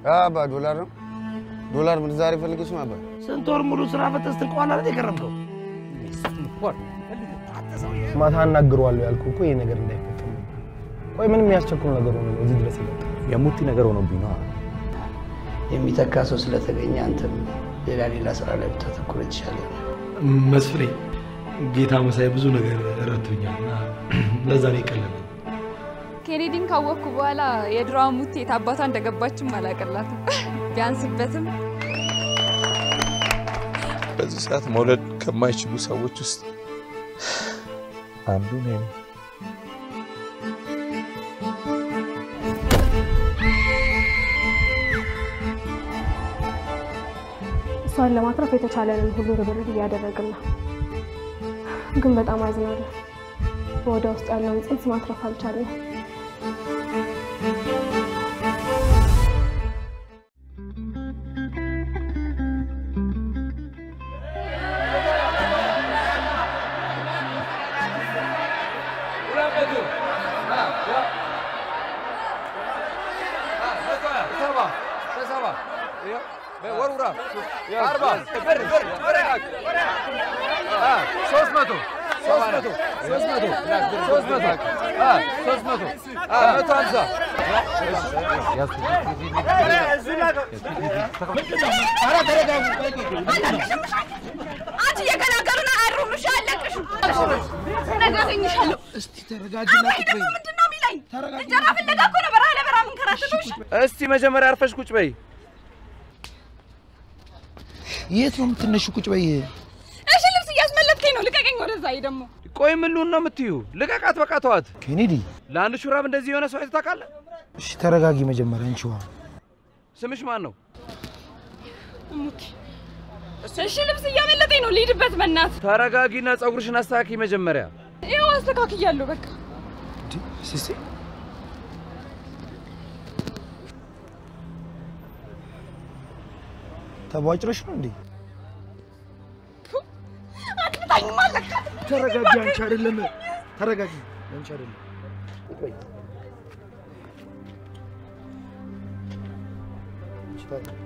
አባ ዶላር ነው ዶላር ምንዛሬ ፈልገሽ ነው አባ ስንት ወር ሙሉ ስራ ፈተህ ስትንቀዋል አይደል የከረምከው? ማታ አናግረዋለሁ ያልኩህ እኮ ይሄ ነገር እንዳይፈጠር ነበር። ቆይ ምንም የሚያስቸኩል ነገር ሆኖ ነው እዚህ ድረስ የመጣው? የሙቲ ነገር ሆኖብኝ ነው። የሚተካ ሰው ስለተገኘ አንተም ሌላ ሌላ ስራ ላይ ብታተኩር የተሻለ ነው። መስፍኔ ጌታ መሳይ ብዙ ነገር ረድቶኛል እና ለዛ ነው የቀለለኝ። ኬኔዲን ካወቅኩ በኋላ የድሮ ሙቴ የት አባቷ እንደገባችም አላቀላትም። ቢያንስበትም በዚህ ሰዓት መውለድ ከማይችሉ ሰዎች ውስጥ አንዱ እኔ ነኝ። እሷን ለማትረፍ የተቻለንን ሁሉ ርብርብ እያደረግን ነው። ግን በጣም አዝናለሁ። በወደ ውስጥ ያለውን ጽንስ ማትረፍ አልቻለም። አንቺ እየገላገሉ ነው። አይሩምሽ አለቅሽም። ነገ አገኝሻለሁ። እስቲ ተረጋጊና ቁጭ በይ። ምንድን ነው የሚለኝ? እንጀራ ፍለጋ እኮ ነው በረሃ ለበረሃ የምንከራተተው። እስቲ መጀመሪያ አርፈሽ ቁጭ በይ። የት ነው የምትነሺው? ቁጭ በይ። እሺ ልብስ እያስመለጥከኝ ነው። ልቀቀኝ። ወደዛ ይሄ ደግሞ ቆይ ምን ልሁን ነው የምትዩ? ልቀቃት፣ በቃ ተዋት። ኬኔዲ ለአንድ ሹራብ እንደዚህ የሆነ ሰው አይተህ ታውቃለህ? እሺ ተረጋጊ መጀመሪያ። አንቺ ውሃ ስምሽ ማን ነው? ሙቲ እሺ ልብስ እያመለጠኝ ነው። ልሂድበት በእናትህ። ተረጋጊና ፀጉርሽን አስተካኪ መጀመሪያ። ይኸው አስተካክያለሁ። በቃ ሲሲ ተቧጭረሽ ነው እንዴ? አትታኝም አለካ ተረጋጊ። አንቺ አይደለም ተረጋጊ። አንቺ አይደለም ቁጭ በይ። አንቺ ተረጋጊ።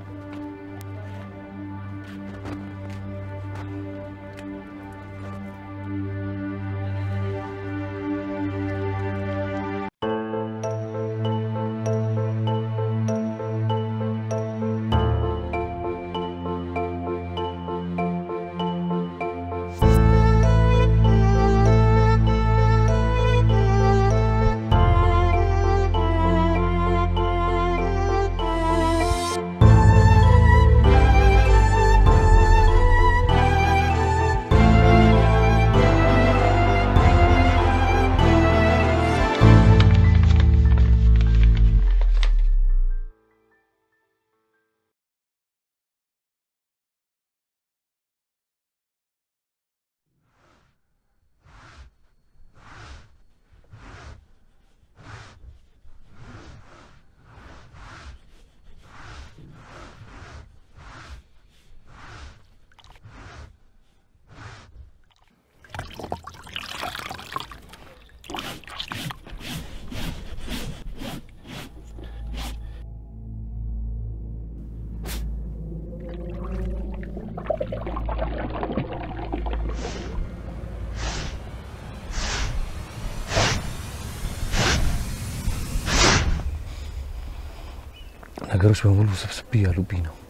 ነገሮች በሙሉ ስብስብ እያሉብኝ ነው።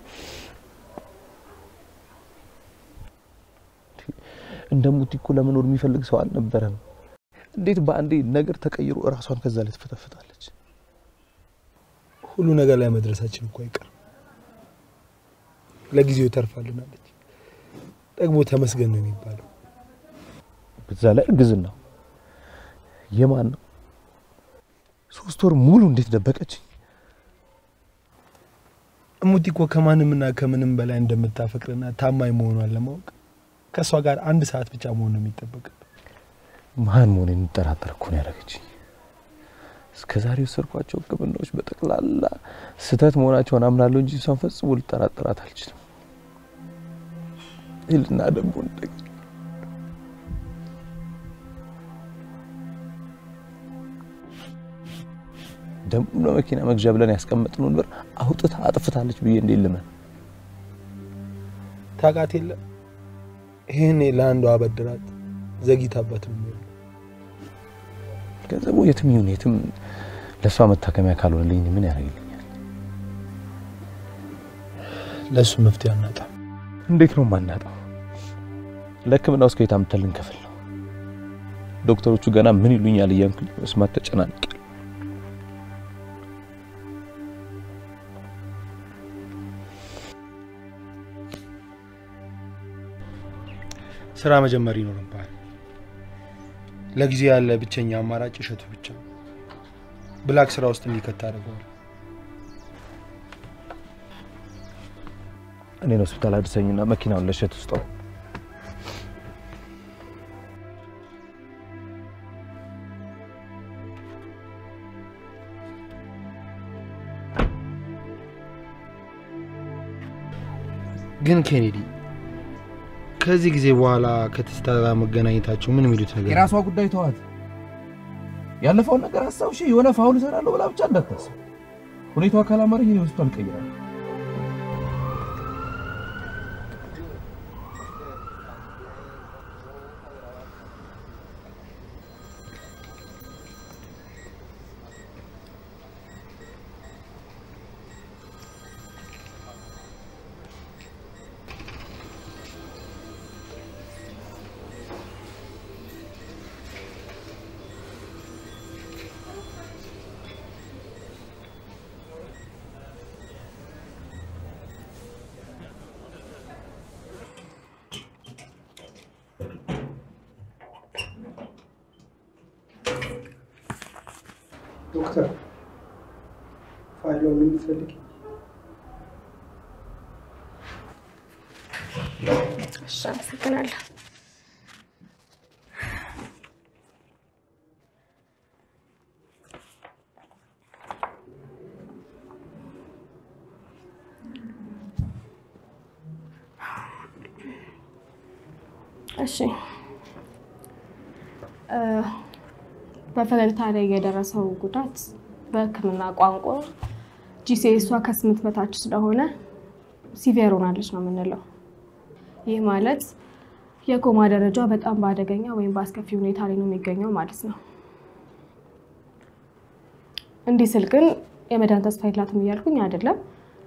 እንደ ሙቲ እኮ ለመኖር የሚፈልግ ሰው አልነበረም። እንዴት በአንዴ ነገር ተቀይሮ እራሷን ከዛ ላይ ትፈተፍታለች? ሁሉ ነገር ላይ መድረሳችን እኮ አይቀርም። ለጊዜው ተርፋልናለች። ደግሞ ተመስገን ነው የሚባለው። በዛ ላይ እርግዝናው የማን ነው? ሶስት ወር ሙሉ እንዴት ደበቀችኝ? እሙቲ እኮ ከማንምና ከምንም በላይ እንደምታፈቅርና ታማኝ መሆኗን ለማወቅ ከእሷ ጋር አንድ ሰዓት ብቻ መሆን ነው የሚጠበቅብን። ማን መሆን የሚጠራጠር እኮ ነው ያደረገችኝ። እስከ ዛሬ የወሰድኳቸው ሕክምናዎች በጠቅላላ ስህተት መሆናቸውን አምናለሁ እንጂ እሷን ፈጽሞ ልጠራጠራት አልችልም። ይልና ደግሞ እንደገና ደግሞ ለመኪና መግዣ ብለን ያስቀመጥነውን ብር አውጥታ አጥፍታለች ብዬ እንዴት ልመን? ታውቃት የለ ይህኔ ለአንዷ አበድራት ዘግይታበት ነው የሚሆነው። ገንዘቡ የትም ይሁን የትም ለእሷ መታከሚያ ካልሆነልኝ ምን ያደርግልኛል? ለእሱ መፍትሄ አናጣም። እንዴት ነው የማናጣው? ለሕክምናው እስከ የት አምጥተን ልንከፍል ነው? ዶክተሮቹ ገና ምን ይሉኛል እያልኩኝ መስማት ተጨናንቄ ስራ መጀመር ይኖርብሃል። ለጊዜ ያለ ብቸኛ አማራጭ እሸቱ ብቻ ነው። ብላክ ስራ ውስጥ እንዲከት አድርገዋል። እኔን ሆስፒታል አድርሰኝና መኪናውን ለእሸቱ ስጠው። ግን ኬኔዲ ከዚህ ጊዜ በኋላ ከትስታ ጋር መገናኘታቸው ምን የሚሉት ነገር የራሷ ጉዳይ ተዋት። ያለፈውን ነገር አስታውሽ የሆነ ፋውል እሰራለሁ ብላ ብቻ እንዳታስብ። ሁኔታዋ ካላማረኝ እኔ ሆስፒታል እቀይራለሁ። ዶክተር ፋይሎን የምትፈልግ እሺ፣ አመሰግናለሁ። እሺ እ በፈገግታ ላይ የደረሰው ጉዳት በሕክምና ቋንቋ ጂሲኤሷ ከስምንት በታች ስለሆነ ሲቪየር ሆናለች ነው የምንለው። ይህ ማለት የኮማ ደረጃ በጣም በአደገኛ ወይም በአስከፊ ሁኔታ ላይ ነው የሚገኘው ማለት ነው። እንዲህ ስል ግን የመዳን ተስፋ የላትም እያልኩኝ አይደለም።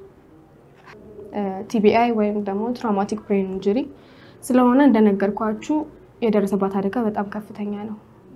ቲቢአይ ወይም ደግሞ ትራውማቲክ ብሬን ኢንጁሪ ስለሆነ እንደነገርኳችሁ የደረሰባት አደጋ በጣም ከፍተኛ ነው።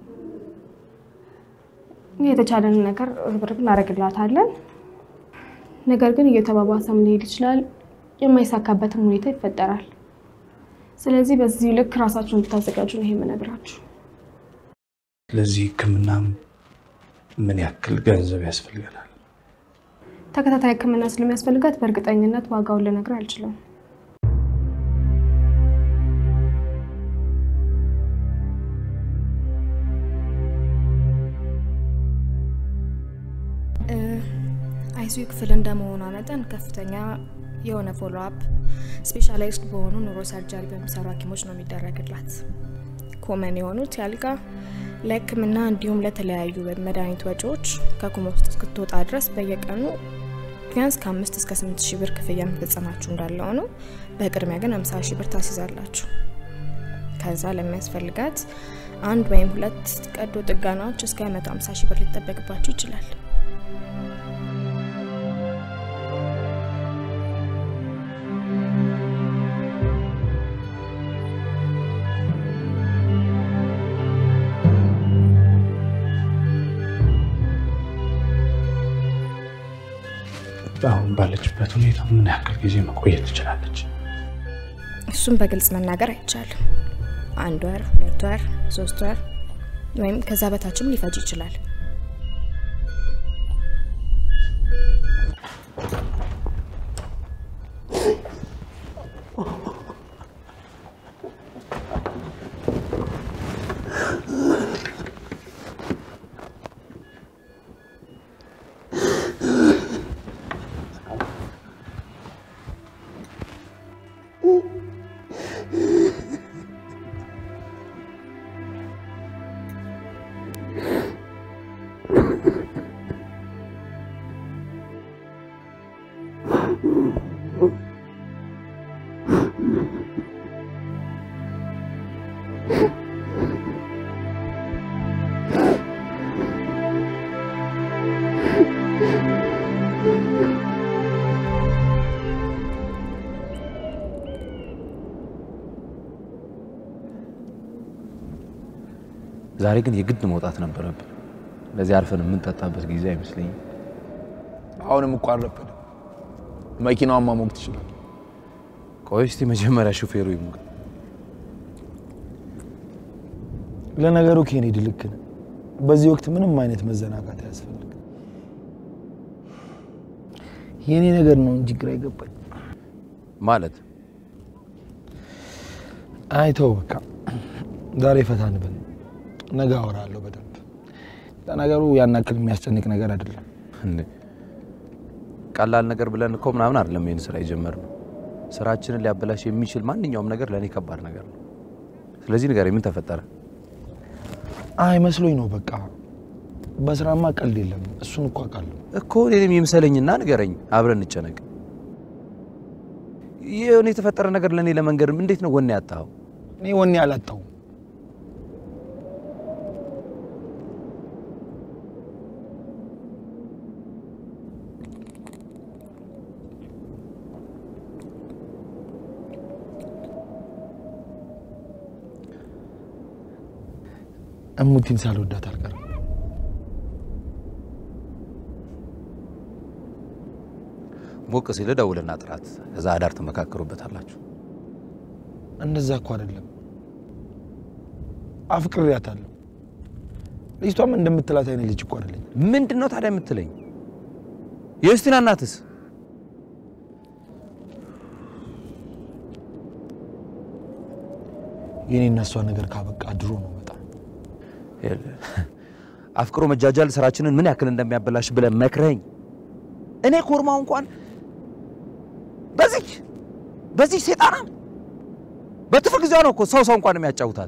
የተቻለንን ነገር ርብርብ እናደርግላታለን። ነገር ግን እየተባባሰም ሊሄድ ይችላል። የማይሳካበትም ሁኔታ ይፈጠራል። ስለዚህ በዚህ ልክ ራሳችሁን እንድታዘጋጁ ነው ይሄ የምነግራችሁ። ለዚህ ህክምና ምን ያክል ገንዘብ ያስፈልገናል? ተከታታይ ህክምና ስለሚያስፈልጋት በእርግጠኝነት ዋጋውን ልነግር አልችልም። አይሲዩ ክፍል እንደመሆኗ መጠን ከፍተኛ የሆነ ፎሎ አፕ ስፔሻላይዝድ በሆኑ ኑሮ ሰርጀሪ በሚሰሩ ሐኪሞች ነው የሚደረግላት። ኮመን የሆኑት ያልጋ ለህክምና እንዲሁም ለተለያዩ መድኃኒት ወጪዎች ከኮማ ውስጥ እስክትወጣ ድረስ በየቀኑ ቢያንስ ከአምስት እስከ ስምንት ሺህ ብር ክፍያ መፈጸማችሁ እንዳለው ነው። በቅድሚያ ግን አምሳ ሺህ ብር ታስይዛላችሁ። ከዛ ለሚያስፈልጋት አንድ ወይም ሁለት ቀዶ ጥገናዎች እስከ መቶ ሀምሳ ሺህ ብር ሊጠበቅባችሁ ይችላል። አሁን ባለችበት ሁኔታ ምን ያክል ጊዜ መቆየት ትችላለች? እሱም በግልጽ መናገር አይቻልም። አንድ ወር፣ ሁለት ወር፣ ሶስት ወር ወይም ከዛ በታችም ሊፈጅ ይችላል። ዛሬ ግን የግድ መውጣት ነበረብን። ለዚህ አርፈን የምንጠጣበት ጊዜ አይመስለኝም። አሁንም እኮ አልረፈደም። መኪናዋን ማሞቅ ትችላል። ቆይ እስቲ መጀመሪያ ሹፌሩ ይሙቅ። ለነገሩ ኬኔዲ ልክ ነህ። በዚህ ወቅት ምንም አይነት መዘናጋት አያስፈልግም። የኔ ነገር ነው እንጂ ግራ ይገባኝ። ማለት አይተው በቃ ዛሬ ፈታ እንበል፣ ነገ አወራለሁ በደንብ። ለነገሩ ያን ያክል የሚያስጨንቅ ነገር አይደለም። እንዴ ቀላል ነገር ብለን እኮ ምናምን አይደለም ይህን ስራ የጀመርነው። ስራችንን ሊያበላሽ የሚችል ማንኛውም ነገር ለእኔ ከባድ ነገር ነው። ስለዚህ ንገረኝ፣ ምን ተፈጠረ? አይ መስሎኝ ነው በቃ። በስራማ ቀልድ የለም። እሱን እኮ አውቃለሁ። እኮ እኔንም ይምሰለኝና ንገረኝ፣ አብረን እንጨነቅ። የሆነ የተፈጠረ ነገር ለእኔ ለመንገድ እንዴት ነው ወኔ ያጣኸው? እኔ ወኔ አላጣሁም። እሙቲን ሳልወዳት አልቀርም። ሞቅ ሲል ደውልና ጥራት፣ ከዛ አዳር ትመካከሩበታላችሁ። እንደዛ እኮ አይደለም። አፍቅሬያታለሁ። ልጅቷም እንደምትላት አይነት ልጅ እኮ አይደለኝ። ምንድን ነው ታዲያ የምትለኝ? የዩስቲና እናትስ? የኔ እና እሷ ነገር ካበቃ ድሮ ነው መጣ። አፍቅሮ መጃጃል ስራችንን ምን ያክል እንደሚያበላሽ ብለህ መክረኝ። እኔ ኮርማው እንኳን በዚህ በዚህ ሴጣና በትርፍ ጊዜዋ ነው እኮ ሰው ሰው እንኳን የሚያጫውታት።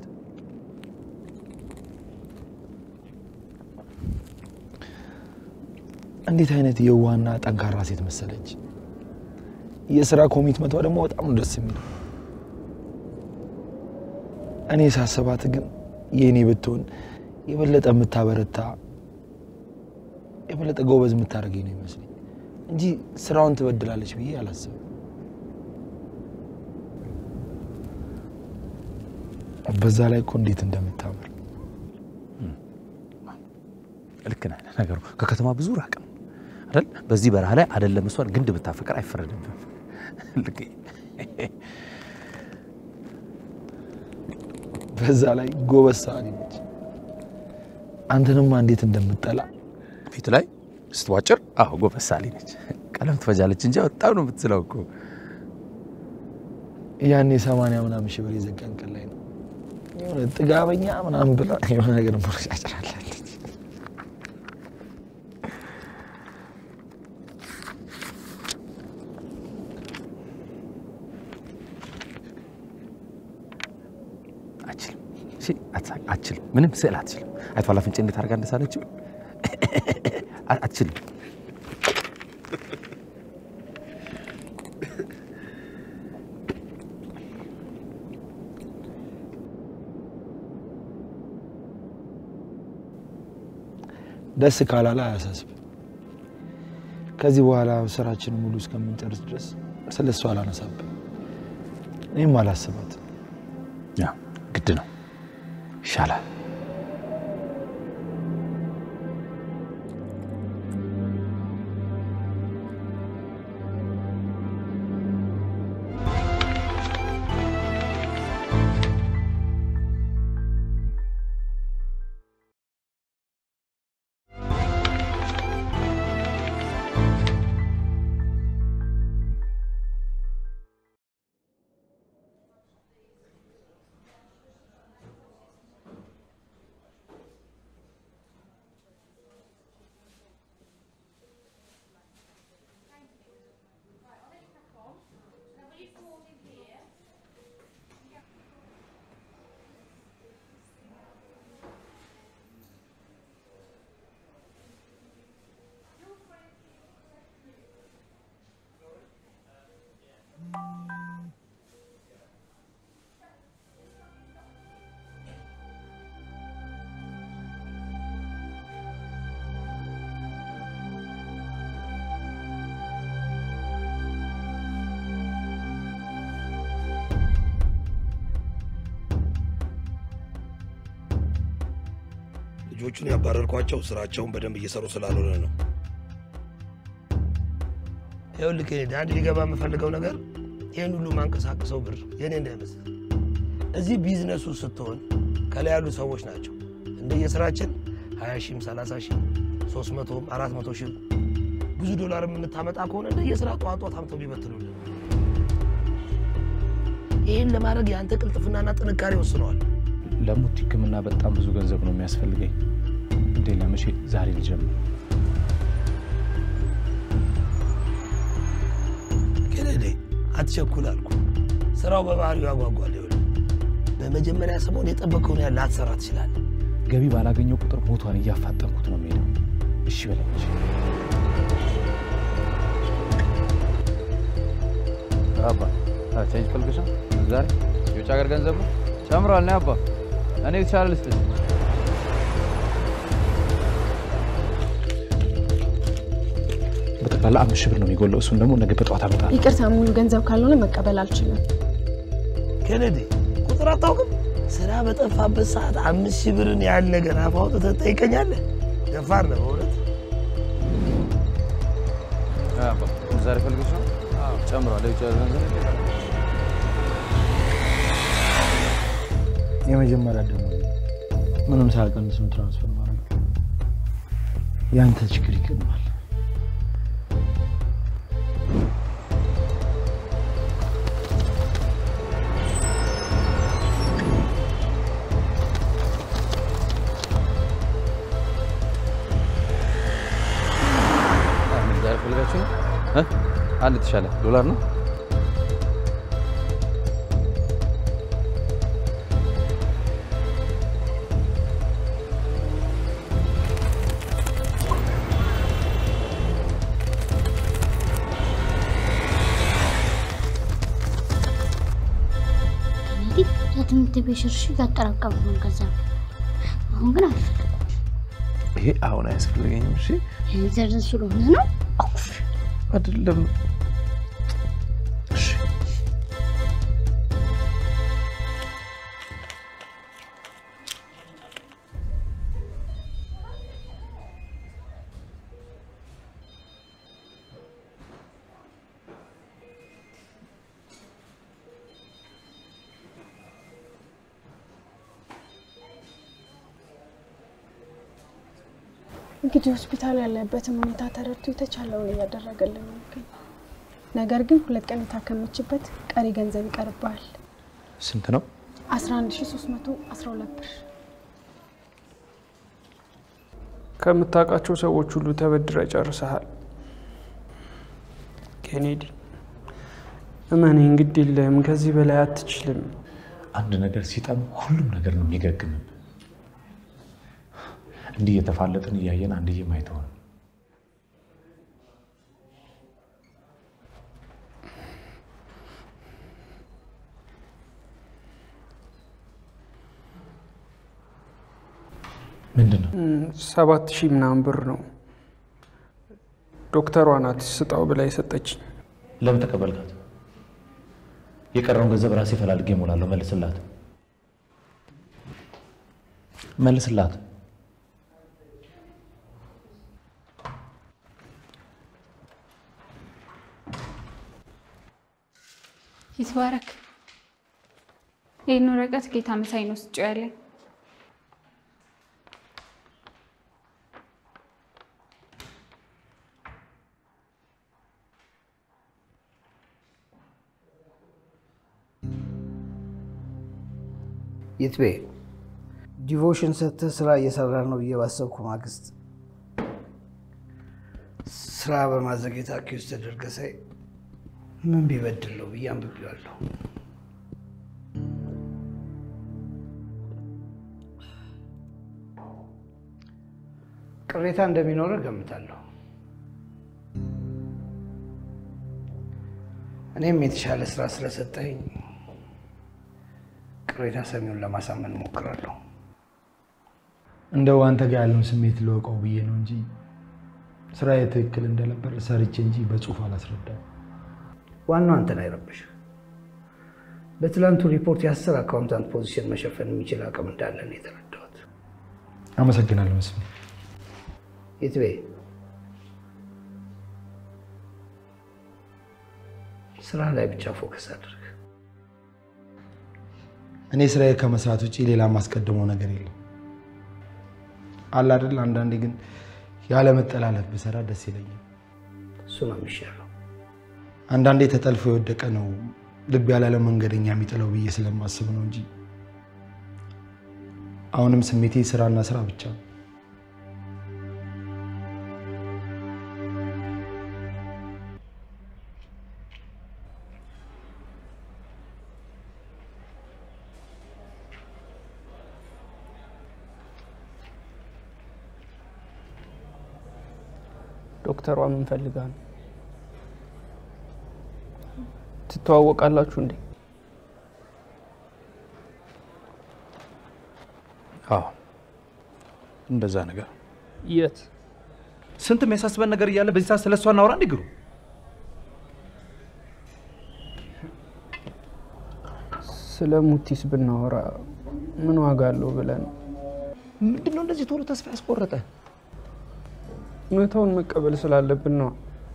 እንዴት አይነት የዋህና ጠንካራ ሴት መሰለች። የስራ ኮሚትመንቷ ደግሞ በጣም ነው ደስ የሚለው። እኔ ሳስባት ግን የእኔ ብትሆን የበለጠ የምታበረታ የበለጠ ጎበዝ የምታደርገኝ ነው ይመስለኝ እንጂ ስራውን ትበድላለች ብዬ አላስብም። በዛ ላይ እኮ እንዴት እንደምታምር ልክ ነህ። ነገሩ ከከተማ ብዙ ራቅ ነው አይደል? በዚህ በረሃ ላይ አይደለም እሷን ግንድ ብታፈቅር አይፈረድብም። ልክ በዛ ላይ ጎበዝ ሰዓሊ ነች። አንተንማ እንዴት እንደምጠላ ፊት ላይ ስትዋጭር፣ አዎ ጎበዝ ሳሊ ነች። ቀለም ትፈጃለች እንጂ በጣም ነው የምትስለው እኮ። ያኔ ሰማንያ ምናምን ሺህ ብር የዘጋን ቀን ላይ ነው የሆነ ጥጋበኛ ምናምን ብላ የሆነ ነገር መረጫጭራለች። አችልም እሺ፣ አትሳቅ፣ አትችልም። ምንም ስዕል አትችልም። አይቷል አፍንጬ እንዴት አድርጋ እንደሳለችው አትችልም። ደስ ካላለ አያሳስብ። ከዚህ በኋላ ስራችንን ሙሉ እስከምንጨርስ ድረስ ስለ እሷ አላነሳብን። እኔም አላስባት። ያ ግድ ነው፣ ይሻላል። ልጆቹን ያባረርኳቸው ስራቸውን በደንብ እየሰሩ ስላልሆነ ነው። ይኸውልህ ኬኔዲ፣ አንድ ሊገባ የምፈልገው ነገር ይህን ሁሉ ማንቀሳቀሰው ብር የኔ እንዳይመስል። እዚህ ቢዝነሱ ስትሆን ከላይ ያሉ ሰዎች ናቸው። እንደየስራችን ሀያ ሺህም ሰላሳ ሺህም ሶስት መቶም አራት መቶ ሺህም ብዙ ዶላር የምታመጣ ከሆነ እንደየስራ ጠዋት ጠዋት አምተው ቢበትኑልን። ይህን ለማድረግ የአንተ ቅልጥፍናና ጥንካሬ ወስነዋል። ለሙት ሕክምና በጣም ብዙ ገንዘብ ነው የሚያስፈልገኝ። እንዴ ለመቼ ዛሬ ልጀምር? ኬኔዲ አትቸኩል አልኩ። ስራው በባህሪው ያጓጓል። ይኸውልህ በመጀመሪያ ሰሞን የጠበቀውን ያህል ላትሰራ ትችላለህ። ገቢ ባላገኘው ቁጥር ቦታን እያፋጠንኩት ነው የሚሄደው። እሺ በለኝ እሺ። አባ ቼንጅ ፈልገሽ ነው ዛሬ የውጭ ሀገር ገንዘብ ነው ጨምሯል። ነው አባ እኔ የተሻለ ልስጥሽ። በጠቅላላ አምስት ሺህ ብር ነው የሚጎለው። እሱን ደግሞ ነገ በጠዋት አመጣለሁ። ይቅርታ፣ ሙሉ ገንዘብ ካልሆነ መቀበል አልችልም። ኬኔዲ ቁጥር አታውቅም? ስራ በጠፋበት ሰዓት አምስት ሺህ ብርን ያህል ነገር አፍ አውጥተህ ትጠይቀኛለህ? ደፋር ነህ በእውነት። አባ ዛሬ ፈልገሽ ነው ጨምሯል። የውጭ ሀገር ገንዘብ የመጀመሪያ ደግሞ ምንም ሳያቀንስ ነው ትራንስፈር ማድረግ። ያንተ ችግር ይቀድማል። ዛሬ ፈልጋችሁ ነው እ? አንድ የተሻለ ዶላር ነው ኬኔዲ ለትምህርት ቤት ሽርሽር ያጠራቀመውን ገንዘብ ነው። አሁን ግን አልፈልግም። ይሄ አሁን አያስፈልገኝም። እሺ ገንዘብ ስለሆነ ነው። አይደለም። እንግዲህ ሆስፒታል ያለበትን ሁኔታ ተረድቶ የተቻለውን እያደረገልን ነው የሚገኘው። ነገር ግን ሁለት ቀን የታከመችበት ቀሪ ገንዘብ ይቀርብሃል። ስንት ነው? 11312 ብር። ከምታውቃቸው ሰዎች ሁሉ ተበድረ ጨርሰሃል። ኬኔዲ እመኔን፣ ግድ የለህም። ከዚህ በላይ አትችልም። አንድ ነገር ሲጠም ሁሉም ነገር ነው የሚገግምም። እንዲህ እየተፋለጥን እያየን አንድዬ ማየት ሆነ። ምንድን ነው? ሰባት ሺህ ምናምን ብር ነው። ዶክተሯ ናት ስጣው ብላ የሰጠችኝ። ለምን ተቀበልካት? የቀረውን ገንዘብ ራሴ ፈላልጌ እሞላለሁ። መልስላት፣ መልስላት። ይትባረክ። ይህን ወረቀት ጌታ መሳይ ነው ስጭው ያለኝ። ይትቤ ዲቮሽን ሰጥተህ ስራ እየሰራ ነው ብዬ ባሰብኩ ማግስት ስራ በማዘግየት አኪውስ ተደርገ ሳይ ምን ቢበድል ነው ብዬ አንብቤዋለሁ። ቅሬታ እንደሚኖረ ገምታለሁ። እኔም የተሻለ ስራ ስለሰጠኝ ቅሬታ ሰሚውን ለማሳመን እሞክራለሁ። እንደው አንተ ጋር ያለውን ስሜት ልወቀው ብዬ ነው እንጂ ስራዬ ትክክል እንደነበር ሰርቼ እንጂ በጽሁፍ አላስረዳም። ዋናው አንተን አይረብሽ። በትላንቱ ሪፖርት የአስር አካውንታንት ፖዚሽን መሸፈን የሚችል አቅም እንዳለን የተረዳሁት። አመሰግናለሁ መስፍን። የትቤ ስራ ላይ ብቻ ፎከስ አድርግ። እኔ ስራዬ ከመስራት ውጭ ሌላ የማስቀድመው ነገር የለም። አለ አይደል? አንዳንዴ ግን ያለ መጠላለፍ ብሰራ ደስ ይለኛል። እሱ ነው የሚሻለው። አንዳንዴ ተጠልፎ የወደቀ ነው ልብ ያላለ መንገደኛ የሚጥለው ብዬ ስለማስብ ነው እንጂ አሁንም ስሜቴ ስራና ስራ ብቻ ነው። ዶክተሯ ምን ፈልጋ ነው? ትተዋወቃላችሁ እንዴ? አዎ እንደዛ ነገር የት? ስንት የሚያሳስበን ነገር እያለ በዚህ ሰዓት ስለሷ እናውራ እንዴ? ግሩ ስለ ሙቲስ ብናወራ ምን ዋጋ አለው ብለን ምንድን ነው እንደዚህ ቶሎ ተስፋ ያስቆረጠ? እውነታውን መቀበል ስላለብን ነው።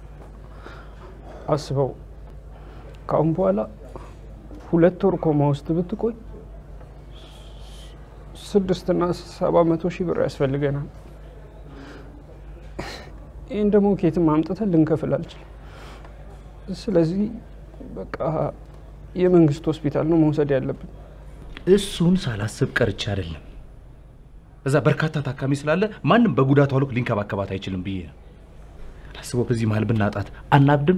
አስበው፣ ከአሁን በኋላ ሁለት ወር ኮማ ውስጥ ብትቆይ ስድስትና ሰባ መቶ ሺህ ብር ያስፈልገናል። ይህን ደግሞ ኬትም አምጥተን ልንከፍል አልችልም። ስለዚህ በቃ የመንግስት ሆስፒታል ነው መውሰድ ያለብን። እሱን ሳላስብ ቀርቼ አይደለም። እዛ በርካታ ታካሚ ስላለ ማንም በጉዳቷ ልክ ሊንከባከባት አይችልም ብዬ ነው። አስበው፣ በዚህ መሀል ብናጣት አናብድም?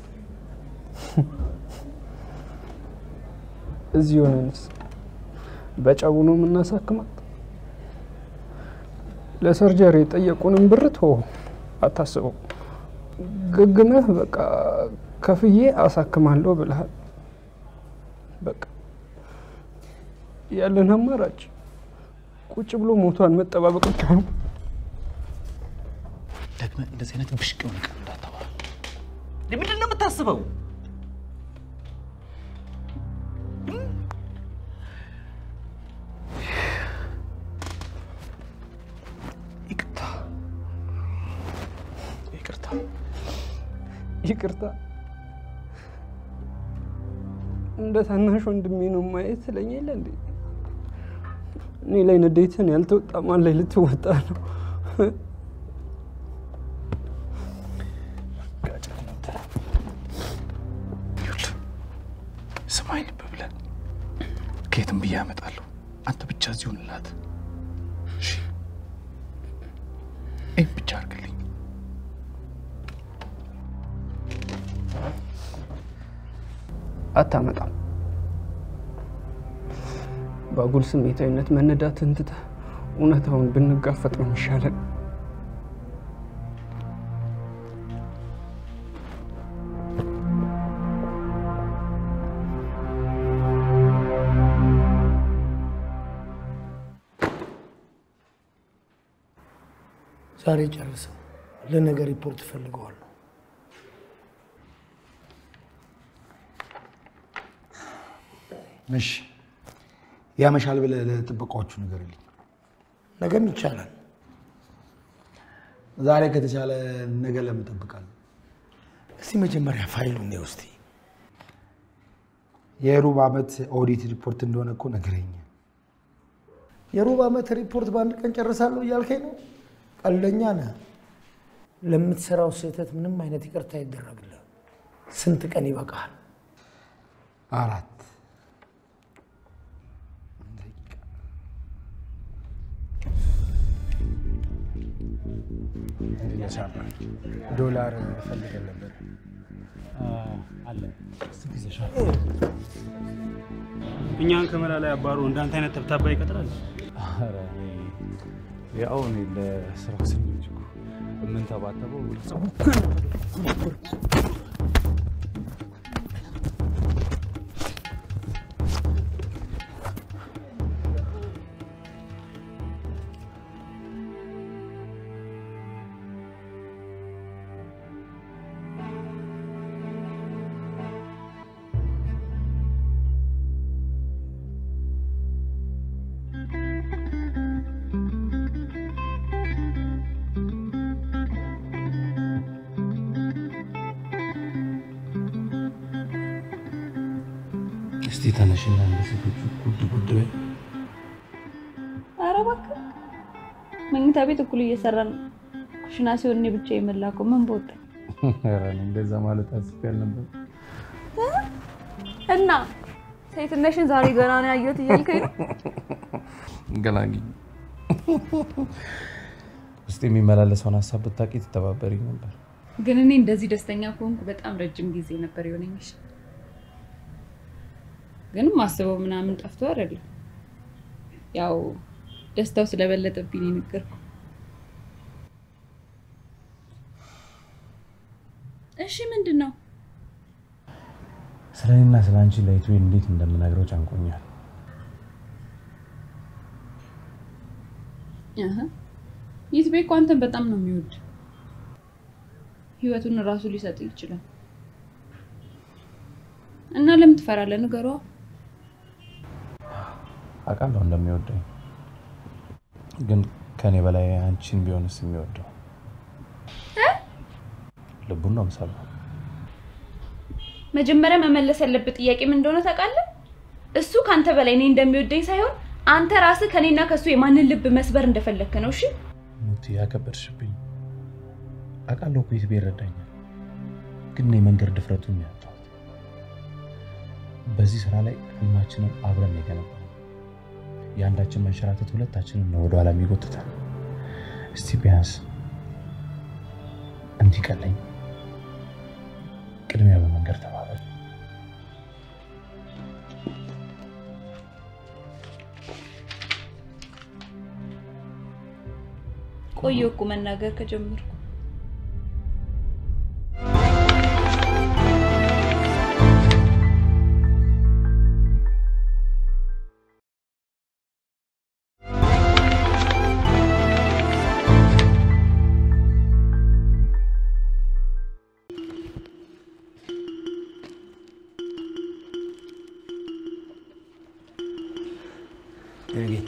እዚህ ሆነንስ በጨቡ ነው የምናሳክማት? ለሰርጀሪ የጠየቁንም ብር ቶ አታስበው። ግግመህ በቃ ከፍዬ አሳክማለሁ ብለሃል። በቃ ያለን አማራጭ ቁጭ ብሎ ሞቷን መጠባበቅ ብቻ ነው። ደግመህ እንደዚህ አይነት ብሽቅ የሆነ ቃል እንዳታወራ። ምንድን ነው የምታስበው? ይቅርታ ይቅርታ ይቅርታ እንደ ታናሽ ወንድሜ ነው ማየት ስለኛ የለ እንዴ? እኔ ላይ ንዴትን ያልተወጣ ማን ላይ ልትወጣ ነው? ስማኝ ልብ ብለህ ከየትም ብዬ አመጣለሁ። አንተ ብቻ እዚህ ሁንላት። እሺ? ይህን ብቻ አድርግልኝ። አታመጣም። በአጉል ስሜታዊነት መነዳትን ትተህ እውነታውን ብንጋፈጥ ነው የሚሻለን። ዛሬ ጨርሰው ለነገ ሪፖርት እፈልገዋለሁ። እሺ ያመሻል ብለህ ለጥበቃዎቹ ንገርልኝ። ነገም ይቻላል። ዛሬ ከተቻለ ነገ ለምን እጠብቃለሁ? እስቲ መጀመሪያ ፋይሉን ነው እስቲ የሩብ ዓመት ኦዲት ሪፖርት እንደሆነ እኮ ነገረኛል። የሩብ ዓመት ሪፖርት በአንድ ቀን ጨርሳለሁ እያልከኝ ነው? ቀልደኛ ነህ። ለምትሰራው ስህተት ምንም አይነት ይቅርታ አይደረግልህ። ስንት ቀን ይበቃሃል? አራት ዶላር ፈልገን ነበር። አለ እኛን ከመላ ላይ አባሮ እንዳንተ አይነት ተብታባ ይቀጥራል። ኧረ እኔ ያው እኔ ለስራው ስል ነው እንጂ እኮ የምንተባተበው ሰው ተነሽና እንደ ሴቶቹ ጉድ ጉድ በይ። ኧረ እባክህ መኝታ ቤት እኩል እየሰራን ኩሽና ሲሆን እኔ ብቻ የመላከው ምን በወጣኝ ኧረ እኔ እንደዛ ማለት አስቤ አልነበር። እና ሴትነሽን ዛሬ ገና ነው ያየሁት እያልከኝ ነው? ገላግኝ። ውስጥ የሚመላለሰውን ሀሳብ ብታውቂ ትተባበሪኝ ነበር። ግን እኔ እንደዚህ ደስተኛ ከሆንኩ በጣም ረጅም ጊዜ ነበር የሆነኝሽ። ግን ማስበው ምናምን ጠፍቶ አይደለም፣ ያው ደስታው ስለበለጠብኝ ነው የነገርኩህ። እሺ ምንድን ነው? ስለ እኔና ስለ አንቺ ለይቱ እንዴት እንደምነግረው ጨንቆኛል። አሀ፣ ይትቤ እኮ አንተን በጣም ነው የሚወድ። ህይወቱን እራሱ ሊሰጥ ይችላል። እና ለምን ትፈራለህ? ንገሯ። አውቃለሁ እንደሚወደኝ፣ ግን ከኔ በላይ አንቺን ቢሆንስ የሚወደው ልቡን ነው የምሰማው። መጀመሪያ መመለስ ያለበት ጥያቄ ምን እንደሆነ ታውቃለህ? እሱ ከአንተ በላይ እኔ እንደሚወደኝ ሳይሆን አንተ ራስህ ከኔና ከሱ የማንን ልብ መስበር እንደፈለግክ ነው። እሺ ሙቲ ያከበድሽብኝ። አውቃለሁ እኮ የትቤ ይረዳኛል፣ ግን እኔ መንገድ ድፍረቱን ነው ያጣሁት። በዚህ ስራ ላይ ህልማችንን አብረን ነው የገነባነው። የአንዳችን መንሸራተት ሁለታችንን ነው ወደኋላ የሚጎትታል። እስቲ ቢያንስ እንዲቀለኝ ቅድሚያ በመንገድ ተባበል። ቆየሁ እኮ መናገር ከጀመርኩ። ድርጊት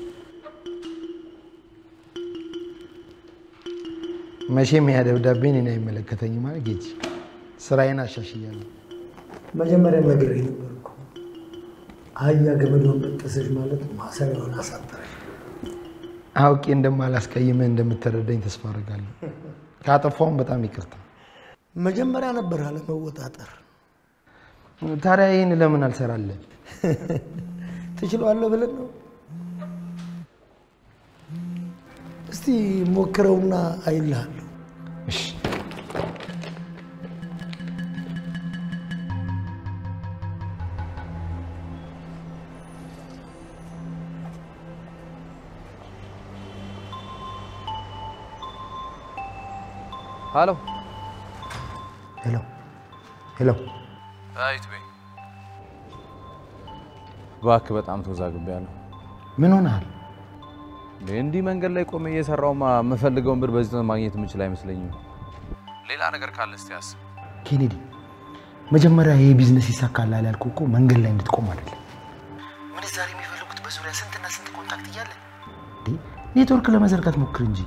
መቼም ያ ደብዳቤ እኔን አይመለከተኝም ማለት ጌች ስራዬን አሻሽያለሁ። መጀመሪያም ነግሬህ ነበር እኮ አህያ ገመዷን በጠሰች ማለት ማሰሪያውን አሳጠረች። አውቄ እንደማላስቀይምህ እንደምትረዳኝ ተስፋ አድርጋለሁ። ካጠፋውም በጣም ይቅርታ። መጀመሪያ ነበር አለመወጣጠር። ታዲያ ይህን ለምን አልሰራለን? ትችለዋለህ ብለን ነው። እስቲ ሞክረውና አይልሃለሁ። ሀሎ ሄሎ ሄሎ፣ አይት በይ እባክህ፣ በጣም ተወዛግቤያለሁ። ምን ሆነሃል? እንዲህ መንገድ ላይ ቆሜ እየሰራውማ የምፈልገውን ብር በዚህ ማግኘት የምችል አይመስለኝም። ሌላ ነገር ካለ እስቲ አስብ። ኬኔዲ፣ መጀመሪያ ይሄ ቢዝነስ ይሳካላል ያልኩህ እኮ መንገድ ላይ እንድትቆም አይደለም። ምንዛሬ የሚፈልጉት በዙሪያ ስንትና ስንት ኮንታክት እያለ ኔትወርክ ለመዘርጋት ሞክር እንጂ።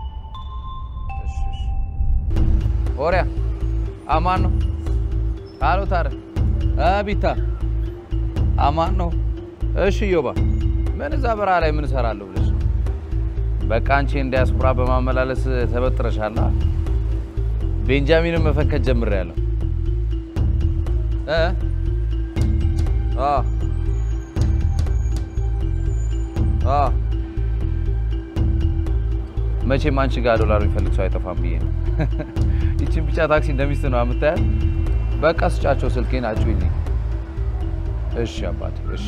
ኦሪያ አማን ነው? አሎ ታረ አቢታ አማን ነው? እሺ ዮባ ምን እዛ በረሃ ላይ ምን እሰራለሁ ብለሽ ነው? በቃ አንቺ እንዲያስኩራ በማመላለስ ተበጥረሻላ። ቤንጃሚንን መፈንከት ጀምሬያለሁ። እ አ አ መቼም አንቺ ጋር ዶላር የሚፈልግ ሰው አይጠፋም ብዬ ነው። ይቺን ብቻ ታክሲ እንደሚስት ነው የምታያት። በቃ ስጫቸው ስልኬን አጩይልኝ። እሺ አባቴ እሺ።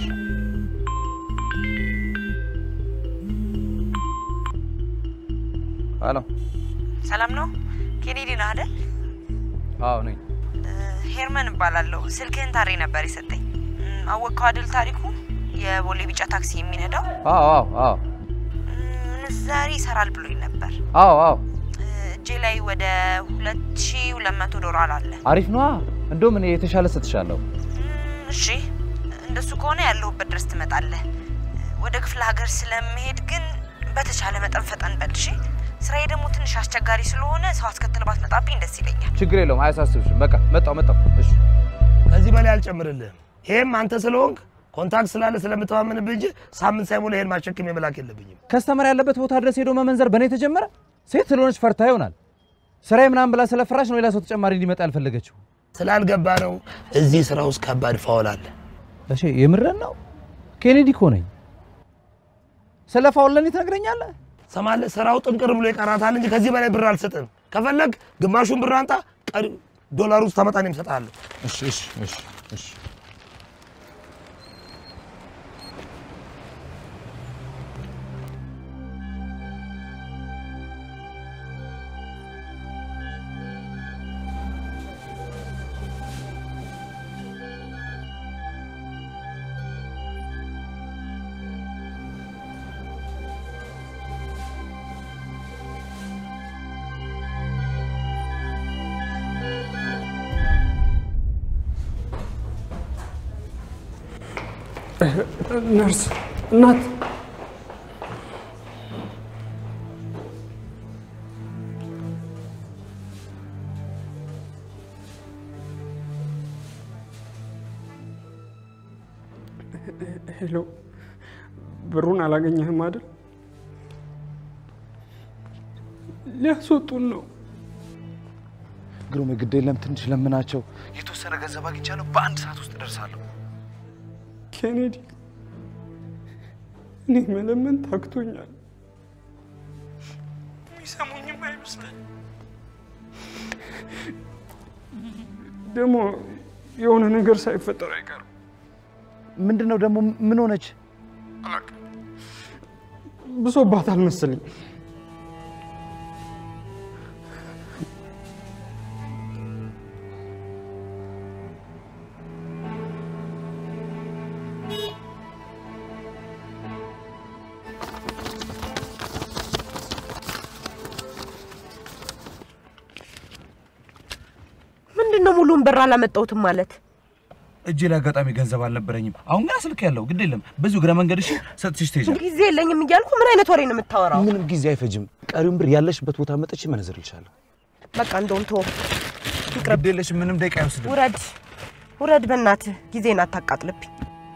ሄሎ ሰላም ነው? ኬኔዲ ነህ አይደል? አዎ ነኝ። ሄርመን እባላለሁ። ስልክህን ታሬ ነበር የሰጠኝ። እም፣ አወቅከው አይደል ታሪኩ? የቦሌ ቢጫ ታክሲ የሚነዳው አዎ አዎ አዎ ምንዛሪ ይሰራል ብሎኝ ነበር። አዎ አዎ እጄ ላይ ወደ ሁለት ሺ ሁለት መቶ ዶላር አለ። አሪፍ ነዋ። እንደውም እኔ የተሻለ ሰጥሻለሁ። እሺ እንደሱ ከሆነ ያለሁበት ድረስ ትመጣለህ። ወደ ክፍለ ሀገር ስለመሄድ ግን በተቻለ መጠን ፈጠን በል እሺ። ስራዬ ደግሞ ትንሽ አስቸጋሪ ስለሆነ ሰው አስከትል ባትመጣብኝ ደስ ይለኛል። ችግር የለውም፣ አያሳስብሽም። በቃ መጣው መጣው። እሺ ከዚህ በላይ አልጨምርልህም። ይሄም አንተ ስለሆንክ ኮንታክት ስላለ ስለምተማመንብህ እንጂ ሳምንት ሳይሞላ ይሄን ማሸክም የመላክ የለብኝም። ከስተመር ያለበት ቦታ ድረስ ሄዶ መመንዘር በእኔ ተጀመረ። ሴት ስለሆነች ፈርታ ይሆናል። ስራዬ ምናምን ብላ ስለፈራሽ ነው ሌላ ሰው ተጨማሪ እንዲመጣ ያልፈለገችው። ስላልገባ ነው። እዚህ ስራ ውስጥ ከባድ ፋውል አለ። እሺ የምረን ነው። ኬኔዲ እኮ ነኝ። ስለ ፋውል ለእኔ ትነግረኛለህ? ሰማለህ፣ ስራው ጥንቅር ብሎ ይቀራታል እንጂ ከዚህ በላይ ብር አልሰጥም። ከፈለግ ግማሹን ብር አንጣ፣ ቀሪ ዶላር ውስጥ ታመጣ እኔም እሰጥሃለሁ። እሺ እሺ እሺ እሺ ነርስ እናት ሄሎ፣ ብሩን አላገኘህም አይደል? ሊያስወጡን ነው። ግሩም ግድ የለም ትንሽ ለምናቸው። የተወሰነ ገንዘብ አግኝቻለሁ። በአንድ ሰዓት ውስጥ እደርሳለሁ። ኬኔዲ፣ እኔ መለመን ታክቶኛል። የሚሰሙኝም አይመስለኝ። ደግሞ የሆነ ነገር ሳይፈጠር አይቀርም። ምንድን ነው ደግሞ? ምን ሆነች? ብሶባታል መሰለኝ። ምንድን ነው ሙሉውን ብር አላመጣሁትም ማለት? እጄ ላይ አጋጣሚ ገንዘብ አልነበረኝም። አሁን ግን ስልክ ያለው ግድ የለም። በዚሁ እግረ መንገድ እሺ፣ ሰጥቼሽ ትሄጃለሽ። ጊዜ የለኝም እያልኩ ምን አይነት ወሬ ነው የምታወራው? ምንም ጊዜ አይፈጅም። ቀሪውን ብር ያለሽበት ቦታ መጥቼ መነዝርልሻለሁ። በቃ እንደውም ተወው፣ ግድ የለሽም። ምንም ደቂቃ አይወስድም። ውረድ ውረድ፣ በእናትህ ጊዜን አታቃጥልብኝ።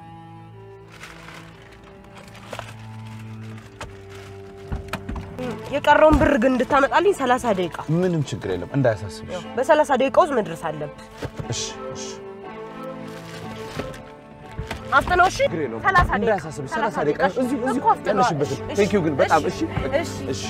የቀረውን ብር ግን እንድታመጣልኝ ሰላሳ ደቂቃ ምንም ችግር የለም። እንዳያሳስብሽ። በሰላሳ ደቂቃ ውስጥ መድረስ አለብህ። እሺ እሺ። አፍጥነው እሺ። ችግር የለውም። ሰላሳ ደቂቃ እንዳያሳስብሽ። ሰላሳ ደቂቃ እዚሁ እዚሁ እኮ አፍጥነዋል። ቀነሽበትም። እሺ፣ ቴንኪው ግን በጣም እሺ እሺ እሺ።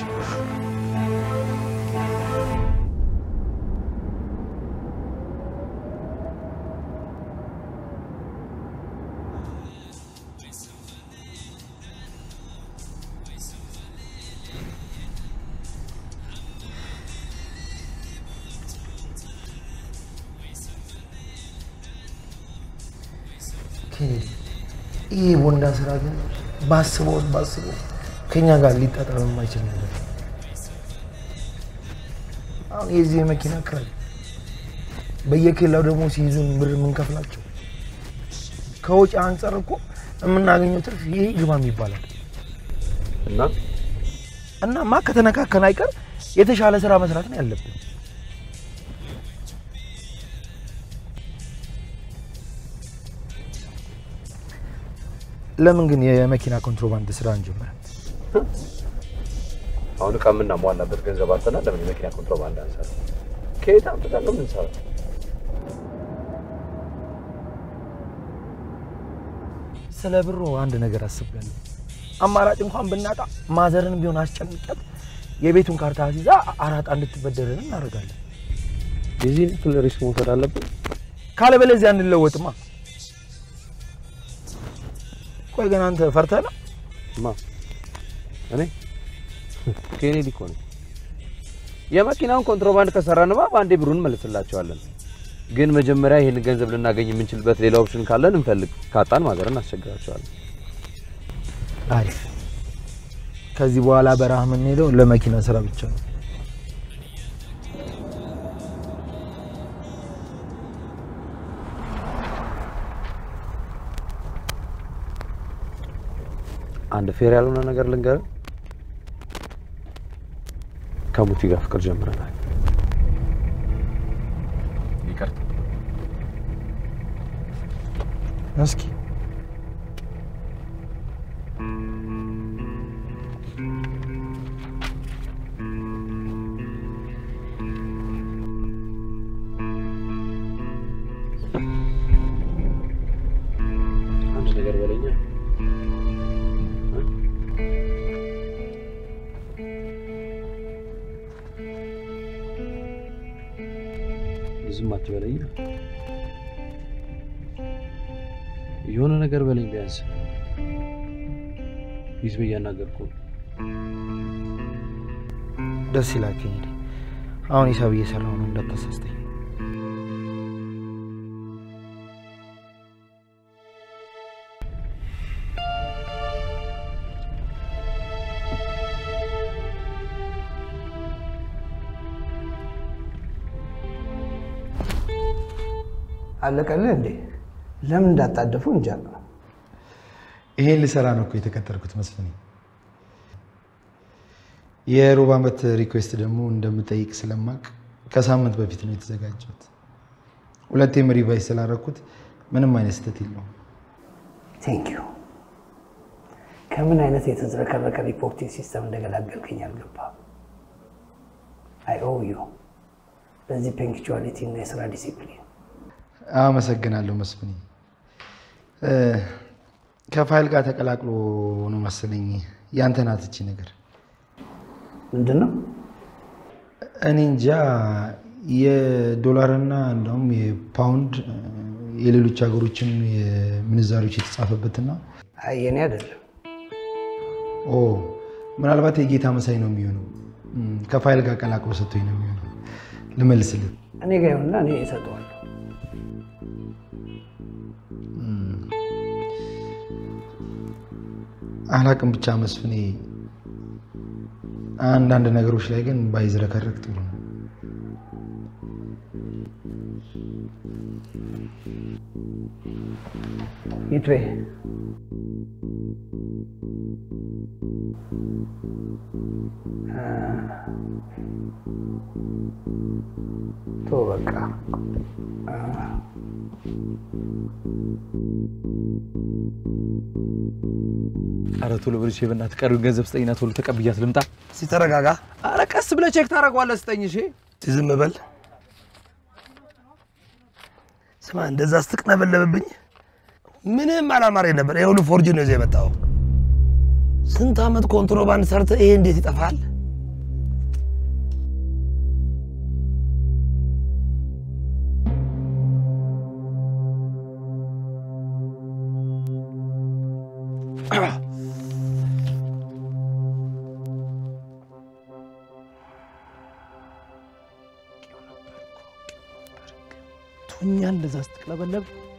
ኬኔዲ፣ ይህ ቦንዳ ስራ ግን ባስበው ባስበው ከኛ ጋር ሊጣጣም የማይችል ነገር ነው። አሁን የዚህ የመኪና ክራይ በየኬላው ደግሞ ሲይዙን ብር የምንከፍላቸው ከወጪ አንጻር እኮ የምናገኘው ትርፍ ይሄ ግባም ይባላል። እና እናማ ከተነካከን አይቀር የተሻለ ስራ መስራት ነው ያለብን። ለምን ግን የመኪና ኮንትሮባንድ ስራ እንጀምራለን? አሁን እቃ የምናሟላበት ገንዘብ አጥተናል። ለምን የመኪና ኮንትሮባንድ አንሰራ? ከየት አምጥተን ነው የምንሰራው? ስለ ብሩ አንድ ነገር አስቤያለሁ። አማራጭ እንኳን ብናጣ ማዘርን ቢሆን አስጨንቀት የቤቱን ካርታ አስይዛ አራጣ እንድትበደረን እናደርጋለን። የዚህን ያክል ሪስክ መውሰድ አለብን? ካለበለዚያ እንለወጥማ። ቆይ ግን አንተ ፈርተህ ነው? ማ እኔ ኬኔዲ እኮ ነኝ። የመኪናውን ኮንትሮባንድ ከሰራንማ በአንዴ ብሩን እንመልስላቸዋለን። ግን መጀመሪያ ይህን ገንዘብ ልናገኝ የምንችልበት ሌላ ኦፕሽን ካለን እንፈልግ። ካጣን ማዘርን እናስቸግራቸዋለን። አሪፍ። ከዚህ በኋላ በረሃ የምንሄደው ለመኪና ስራ ብቻ ነው። አንድ ፌር ያልሆነ ነገር ልንገርህ፣ ከሙቲ ጋር ፍቅር ጀምረናል። ይቅርታ እስኪ አንድ ነገር በለኛ። ብዙም አትበለኛ። የሆነ ነገር በለኝ ቢያንስ። ቢዝ እያናገርኩ ነው። ደስ ይላል ኬኔዲ። አሁን ሂሳብ እየሰራሁ ነው፣ እንዳታሳስተኝ። አለቀልህ እንዴ? ለምን እንዳጣደፉ እንጃ። ይሄን ልሰራ ነው እኮ የተቀጠርኩት መስፍኔ። የሩብ ዓመት ሪኩዌስት ደግሞ እንደምጠይቅ ስለማቅ ከሳምንት በፊት ነው የተዘጋጀሁት። ሁለቴም ሪቫይዝ ስላደረኩት ምንም አይነት ስህተት የለውም። ቴንክ ዩ። ከምን አይነት የተዝረከረከ ሪፖርቲንግ ሲስተም እንደገላገልከኝ አልገባም። አይ ኦ ዩ በዚህ ፐንክቹዋሊቲ እና የስራ ዲሲፕሊን አመሰግናለሁ መስፍኔ። እ፣ ከፋይል ጋር ተቀላቅሎ ነው መሰለኝ ያንተ ናት እቺ ነገር። ምንድን ነው? እኔ እንጃ የዶላርና እንደውም የፓውንድ እ፣ የሌሎች ሀገሮችም የምንዛሪዎች የተጻፈበትና አይ የኔ አይደለም። ኦ ምናልባት የጌታ መሳይ ነው የሚሆነው። እም፣ ከፋይል ጋር ቀላቅሎ ሰጥቶኝ ነው የሚሆነው። ልመልስልህ። እኔ ጋ ይሁንና እኔ እሰጠዋለሁ። አላቅም ብቻ መስፍኔ፣ አንዳንድ ነገሮች ላይ ግን ባይዝረከረክ ጥሩ ነው። ይትቤ ቶ በቃ ኧረ ቶሎ ብለሽ በእናትህ ቀሪውን ገንዘብ ስጠኝና ቶሎ ተቀብያት ልምጣ። እስኪ ተረጋጋ። ኧረ ቀስ ብለህ ቼክ ታደርገዋለህ። ስጠኝ። እሺ እስኪ ዝም በል። ስማ፣ እንደዛ ስትቅለበለብብኝ ምንም አላማረኝ ነበር። ይሄ ሁሉ ፎርጅን ነው ይዘህ የመጣው። ስንት ዓመት ኮንትሮባንድ ሰርተህ ይሄ እንዴት ይጠፋል? ቶኛል እንደዛ ስትቅለበለብ